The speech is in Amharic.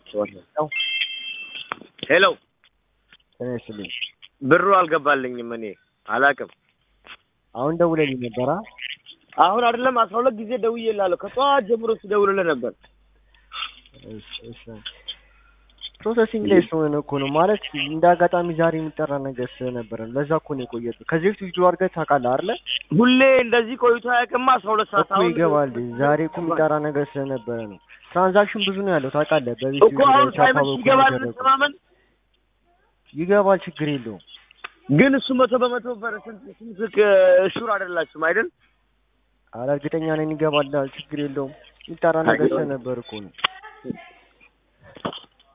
ሄሎ ጤና ይስጥልኝ። ብሩ አልገባልኝም። እኔ አላቅም። አሁን ደውለልኝ ነበራ። አሁን አይደለም አስራ ሁለት ጊዜ ደውዬልሃለሁ። ከጠዋት ጀምሮ ስደውልልህ ነበር። ፕሮሰሲንግ ላይ ስለሆነ እኮ ነው ማለት እንደ አጋጣሚ ዛሬ የሚጠራ ነገር ስለነበረ ነው። ለዛ እኮ ነው የቆየው። ከዚህ በፊት ቪዲዮ አድርገህ ታውቃለህ አይደለ? ሁሌ እንደዚህ ቆይቶ አያውቅማ። አስራ ሁለት ሰዓት እኮ ይገባል። ዛሬ እኮ የሚጠራ ነገር ስለነበረ ነው። ትራንዛክሽን ብዙ ነው ያለው ታውቃለህ። በቤት እኮ አሁን ሳይመሽ ይገባል። እንተማመን ይገባል። ችግር የለውም። ግን እሱ መቶ በመቶ ፐርሰንት ስንት ሹር አይደላችሁም አይደል? ኧረ እርግጠኛ ነኝ ይገባል። ችግር የለውም። የሚጠራ ነገር ስለነበር እኮ ነው።